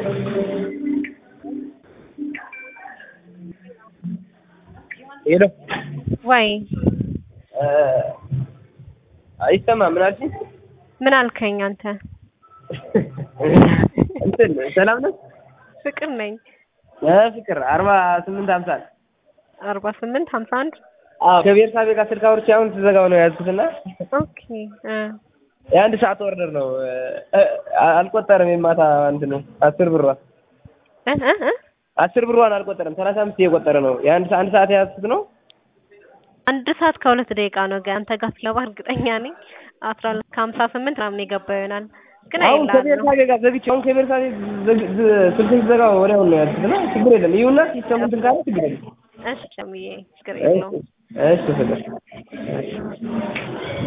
ሄሎ ወይ አይሰማም። ምን አልሽኝ? ምን አልከኝ አንተ? እንትን ሰላም ነው ፍቅር ነኝ። ፍቅር አርባ ስምንት ሀምሳ አርባ ስምንት ሀምሳ አንድ ከቤርሳቤ ጋር ስልክ አውርቼ አሁን ስዘጋው ነው የያዝኩትና ኦኬ እ የአንድ ሰዓት ኦርደር ነው አልቆጠርም። የማታ እንትን ነው አስር ብሯ እ እ እ አስር ብሯን አልቆጠረም። ሰላሳ አምስት እየቆጠረ ነው። የአንድ አንድ ሰዓት የያዝኩት ነው። አንድ ሰዓት ከሁለት ደቂቃ ነው። ግን አንተ ጋር ስገባ እርግጠኛ ነኝ አስራ ሁለት ከሀምሳ ስምንት ምናምን የገባ ይሆናል። ግን አሁን አይላሉ ከቤርሳቤ ጋር ዘግቼ አሁን ከቤርሳቤ ስልክን ስዘጋው ወዲያውኑ ነው የያዝኩት እና ችግር የለም። ይሁና ሲስተሙ እንትን ካለ ችግር የለም። እሺ ጨምዬ ችግር የለውም። እሺ ፍቅር